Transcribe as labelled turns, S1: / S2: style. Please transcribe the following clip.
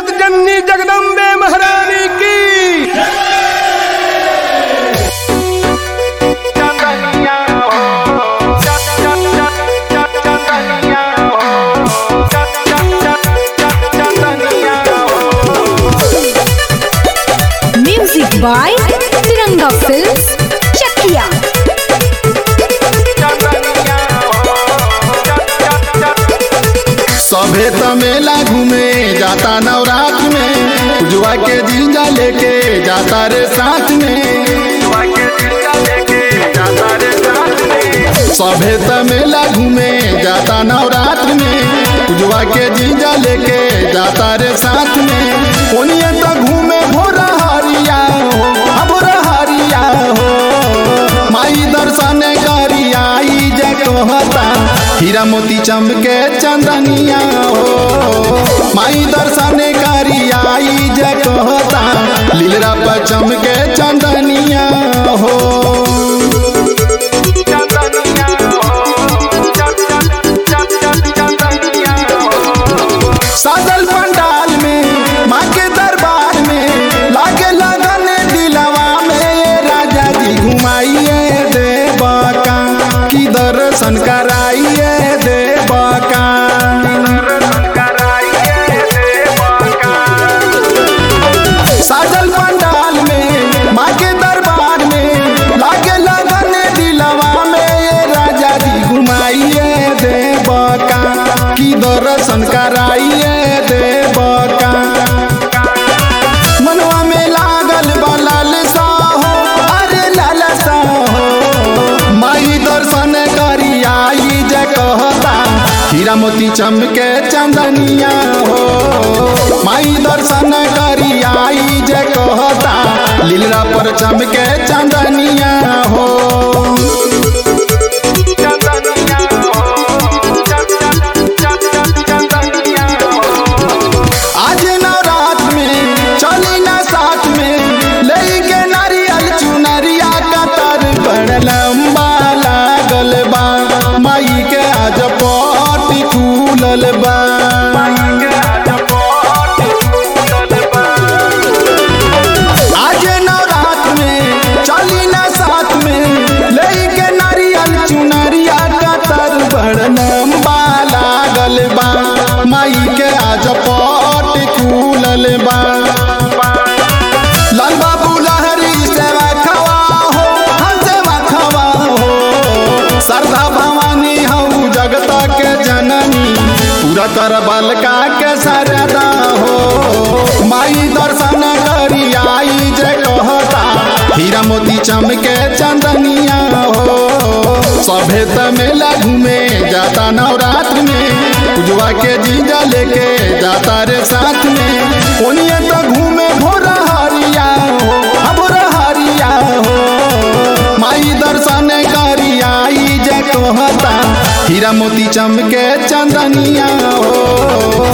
S1: जगत जननी जगदम्बे महारानी की
S2: music by Tiranga films Chakiya
S3: सभे त मेला घूमे जाता नवरात में उजवा के जीजा लेके जाता रे साथ में सभे त मेला घूमे जाता नवरात में उजवा के जीजा लेके जाता रे साथ में ओनिए त घूमे भोरा हरिया हो आ भोरा हरिया हो माई दर्शन करिया ई जे कहता हीरा मोती चमके चंदनिया हो माई दर्शन करिया ई जे कहता लीलरा पर चमके चंदनिया हो साजल पंडाल में माँ के दरबार में लागे लगन दिलवा में ये राजा जी घुमाइए देवा का की दर्शन कराइए देवा का साजल पंडाल में माँ के दरबार में लागे लगन दिलवा में ये राजा जी घुमाइए देवा का की दर्शन कराइए देवा का मनवा में लागल बलल सा हो अरे लाल सा हो माई दर्शन करी आई जे कहता हीरा मोती चमके चंदनिया हो माई दर्शन करी आई जे कहता लीलरा पर चमके चंदनिया हो आज नवरात में चली ना साथ में लेके नारियल चुनरिया कतर बड़ लंबा लागल बा माई के आज पट खुलल बा आज नवरात में चली ना साथ में लेके नारियल चुनरिया कतर बड़ लंबा लागल बा माई के आज पट खुलल बा लाल बाबू लहरी सेवा खवा हो हम सेवा खवा हो श्रद्धा भवानी हऊ जगत के जननी पूरा कर बलका के सरदा हो माई दर्शन करी आई जे कहता हीरा मोती चमके चंदनिया हो सभे त मेला घूमे जाता नवरात्र में उजवा के जीजा लेके जाता रे साथ में ओनिए तो घूमे भोरा हरिया हो आ भोरा हरिया हो माई दर्शन करी आई जे कहता हीरा मोती चमके चंदनिया हो